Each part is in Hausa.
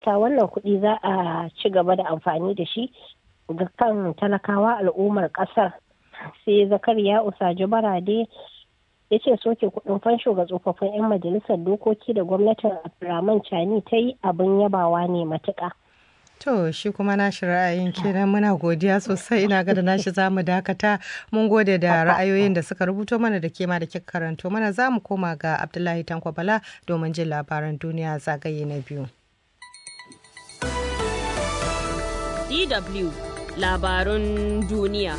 fata wannan kuɗi za a ci gaba da amfani da shi ga kan talakawa al'ummar ƙasar sai zakariya usaji barade ya ce soke kuɗin fansho ga tsofaffin 'yan majalisar dokoki da gwamnatin abdulrahman chani ta yi abin yabawa ne matuƙa. To shi kuma nashi ra'ayin kenan muna godiya sosai ina ga da nashi za mu dakata mun gode da ra'ayoyin da suka rubuto mana da kema da kika karanto mana za mu koma ga Abdullahi Tanko Bala domin jin labaran duniya zagaye na biyu. DW labarun duniya.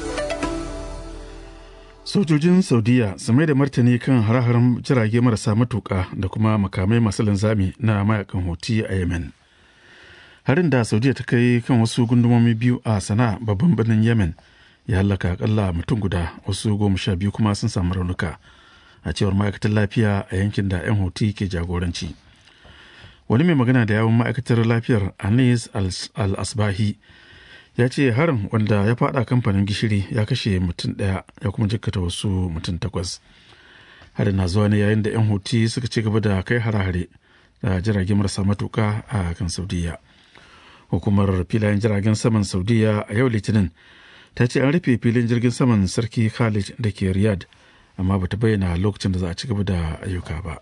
Sojojin Saudiya su mai da martani kan hare-haren jirage marasa matuƙa da kuma makamai masu linzami na mayakan hoti a Yemen. harin da saudiya ta kai kan wasu gundumomi biyu a sana'a babban birnin yemen ya hallaka akalla mutum guda wasu goma sha biyu kuma sun samu raunuka a cewar ma'aikatar lafiya a yankin da 'yan hoti ke jagoranci wani mai magana da yawon ma'aikatar lafiyar anis al-asbahi ya ce harin wanda ya fada kamfanin gishiri ya kashe mutum daya ya kuma jikkata wasu mutum takwas harin na zuwa ne yayin da 'yan hoti suka ci gaba da kai hare-hare da jirage marasa matuka a kan saudiya hukumar filayen jiragen saman saudiya a yau litinin ta ce an rufe filin jirgin saman sarki khalid da ke riyadh amma bata bayyana lokacin da za a ci gaba da ayyuka ba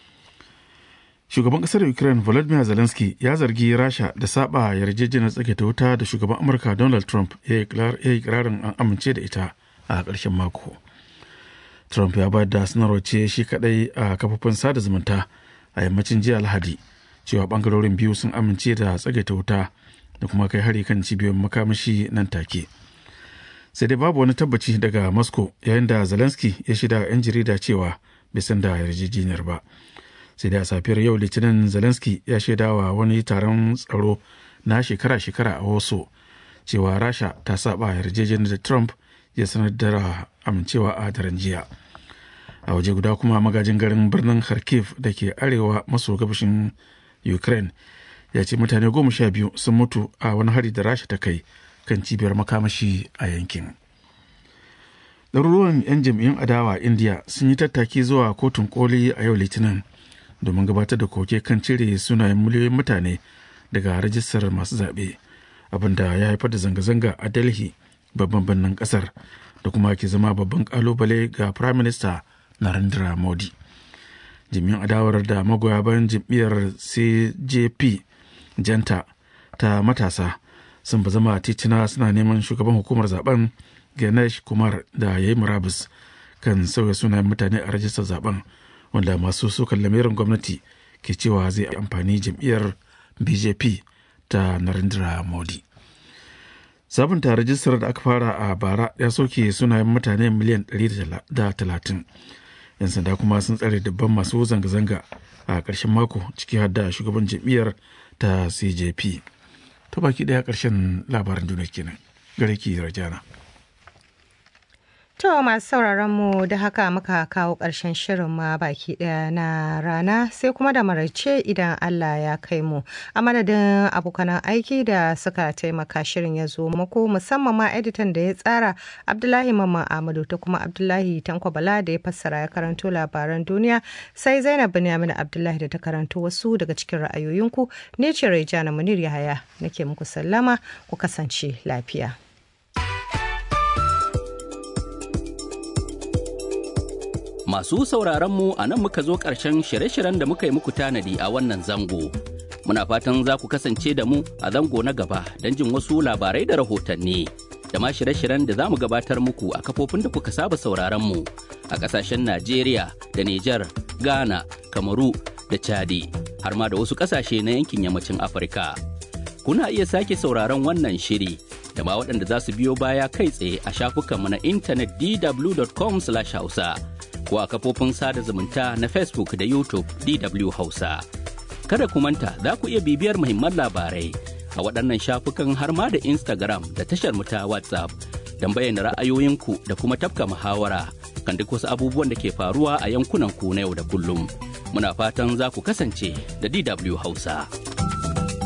shugaban kasar ukraine volodymyr zelensky ya zargi rasha da saba yarjejeniyar tsage ta wuta da shugaban amurka donald trump ya yi kirarin an amince da ita a ƙarshen mako trump ya bayar da sanarwar ce shi kadai a kafofin sada zumunta a yammacin jiya alhadi cewa bangarorin biyu sun amince da tsagaita wuta da kuma kai hari kan cibiyoyin makamashi nan take sai dai babu wani tabbaci daga moscow yayin da zelensky ya shida 'yan jarida cewa bai san da yarjejeniyar ba sai dai a safiyar yau litinin zelensky ya shaida wa wani taron tsaro na shekara-shekara a wasu cewa rasha ta saba yarjejeniyar da trump ya sanar da amincewa a daren jiya a waje guda kuma magajin garin birnin kharkiv da ke arewa maso gabashin ukraine ya ce mutane goma sha biyu sun mutu a wani hari da rasha ta kai kan cibiyar makamashi a yankin ɗaruruwan 'yan jam'iyyun adawa india sun yi tattaki zuwa kotun koli a yau litinin domin gabatar da koke kan cire sunayen miliyoyin mutane daga rajistar masu zaɓe abinda ya haifar da zanga-zanga a delhi babban birnin ƙasar da kuma ke zama babban ƙalubale ga prime minister narendra modi jami'an adawar da magoya bayan jam'iyyar cjp janta ta matasa sun ba zama titina suna neman shugaban hukumar zaben ganesh kumar da ya yi murabus kan sauya sunayen mutane a rajistar zaben wanda masu sukan lamirin gwamnati ke cewa zai amfani jam'iyyar bjp ta narendra modi sabunta rajistar da aka fara a bara ya soke sunayen mutane miliyan 130 'yan sanda kuma sun tsare dubban masu zanga-zanga a ƙarshen mako ciki har da shugaban jam'iyyar ta cjp ta baki ɗaya ƙarshen labaran duniya kenan gare ki rajana To masu sauraron mu da haka muka kawo ƙarshen shirin ma baki ɗaya na rana sai kuma da maraice idan Allah ya kai mu. A madadin abokanan aiki da suka taimaka shirin ya zo muku musamman ma editan da ya tsara Abdullahi Mamman Ahmadu ta kuma Abdullahi Tanko Bala da ya fassara ya karanto labaran duniya sai Zainab Binyamin Abdullahi da ta karanto wasu daga cikin ra'ayoyinku ne ce Raijana Munir Yahaya nake muku sallama ku kasance lafiya. Masu sauraronmu a nan muka zo ƙarshen shirye-shiryen da muka yi muku tanadi a wannan zango. Muna fatan za ku kasance da mu a zango na gaba don jin wasu labarai da rahotanni. Da ma shirye-shiryen da za mu gabatar muku a kafofin da kuka saba sauraronmu a ƙasashen Najeriya da Nijar, Ghana, Kamaru da Chadi, har ma da wasu ƙasashe na yankin yammacin Afirka. Kuna iya sake sauraron wannan shiri da ma waɗanda za su biyo baya kai tsaye a shafukanmu na intanet dw.com/hausa. ko a kafofin sada zumunta na Facebook da YouTube DW Hausa. Kada ku manta za ku iya bibiyar muhimman labarai a waɗannan shafukan har ma da Instagram da tashar mu ta WhatsApp don bayyana ra'ayoyinku da kuma tafka muhawara kan duk wasu abubuwan da ke faruwa a yankunan ku na yau da kullum. Muna fatan za ku kasance da DW Hausa.